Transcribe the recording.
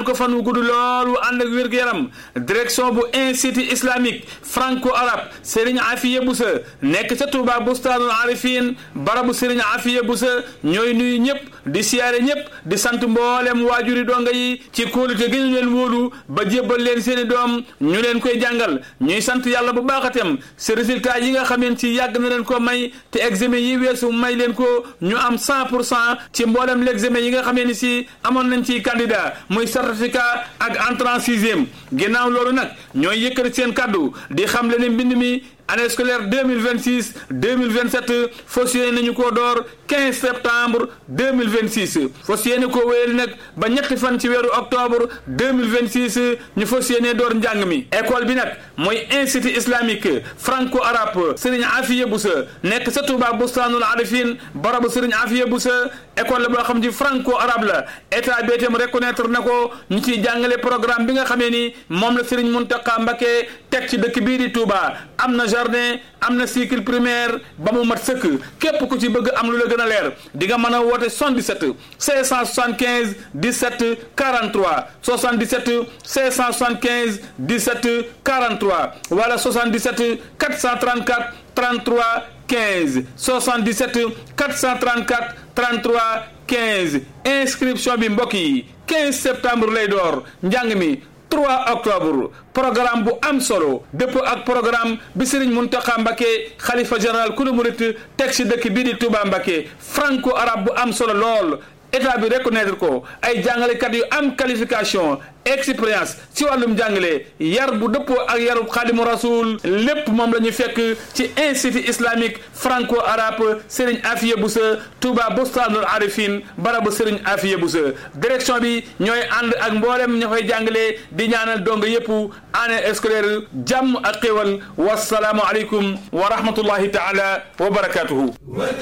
ñaanal ko fan wu gudd loolu ànd ak wér-gu-yaram direction bu institut islamique franco arabe Serigne Afiye Boussa nekk ca Touba Bustaanul Arifin barabu Serigne Afiye Boussa ñooy nuyu ñëpp di siyaare ñëpp di sant mboolem waajuri donga yi ci kóolute gi ñu leen wóolu ba jébbal leen seeni doom ñu leen koy jàngal ñuy sant yàlla bu baaxatem si résultat yi nga xameen ci yàgg na leen ko may te examen yi weesu may leen ko ñu am 100 pour cent ci mboolem l'examen yi nga xamee ni si amoon nañ ci candidat muy certificat ak entrée en sixième ginnaaw loolu nag ñooy yëkkati seen kaddu di xam le ne mbind mi année scolaire 2026 2027 fas yéene nañu koo door 15 septembre 2026 fas yéene koo wéyal nag ba ñetti fan ci weeru octobre 2026 ñu fas yéene door njàng mi école bi nag mooy institut islamique franco arabe Serigne Afiye Boussa nekk sa Touba Bustaanul Arifin barabu Serigne Afiye Boussa école la boo xam ci franco arabe la état bi itam reconnaître na ko ñu ciy jàngale programme bi nga xamee ni moom la Serigne Mountakha Mbacké teg ci dëkk bii di Touba am na jardin am na cycle primaire ba mu mat sëkk képp ku ci bëgg am lu la gën a leer di nga mën a woote 77 575 17 43 77 575 17 43 wala 77 434 33 15 77 434 33 15 inscription bi mbokk yi 15 septembre lay door njàng mi 3 octobre programme bu am solo dëpp ak programme bi Serigne Mountakha Mbacké xalifa général kulu murit teg ci dëkk bii di Touba Mbacké franco arabe bu am solo lool état bi reconnaître ko ay jàngalekat yu am qualification expérience ci wàllum jàngale yar bu dëppoo ak yarub xaadimu rasul lépp moom la ñu fekk ci institut islamique franco arabe Serigne Afiye Boussa Touba Bustaanul Arifin barabu Serigne Afiye Boussa direction bi ñooy ànd ak mboolem ña koy jàngale di ñaanal dong yëpp année scolaire jàmm ak xéwal wasalaamu aleykum wa rahmatullahi taala wa barakatuhu